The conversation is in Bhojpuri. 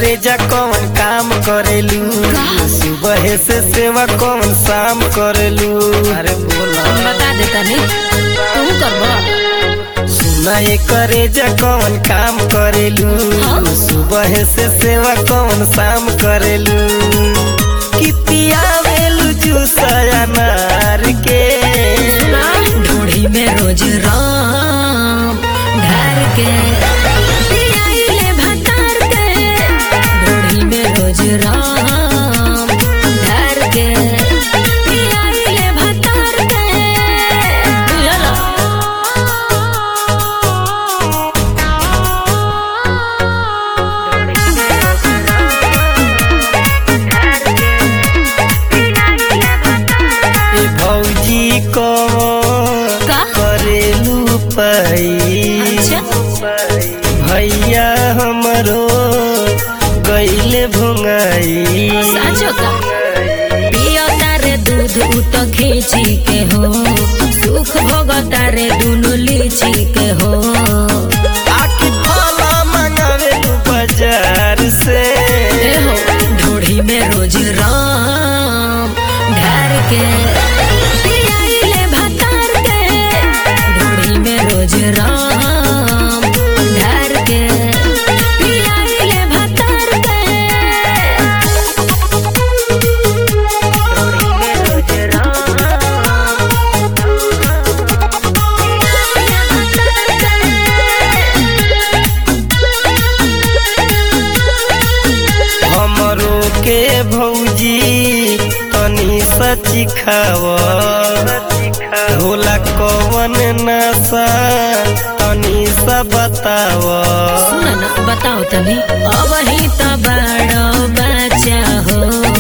करे जा कौन काम करेलू सुबह से सेवा कौन शाम करेलू अरे बोला बता दे तनी तू करबो सुना ये करे जा कौन काम करेलू हाँ? सुबह से सेवा कौन शाम करेलू कितिया वेलू जूसया नार के सुना ढोढ़ी में रोज राम ढार के पियाइले भतार के ढोढ़ी में रोज राम ढार के पियाइले भतार के बुझला ए भौजी को का? करेलू पाई अच्छा भैया हमरो गईले भुंगाई साचो का पियो तारे दूध उत खींची के हो सुख भोग तारे दुनु लीची के हो आखि फला मंगावे तू बाजार से ए हो ढोढ़ी में रोज राम ढार के पियाइले भतार के ढोढ़ी में रोज राम ढार के पियाइले भतार के ढोढ़ी में रोज हमरो के भौजी तनी सची खाव होला कवन नशा तनी सा बताव सुन न बताओ तनी अब ही तो बड़ो बच्चा हो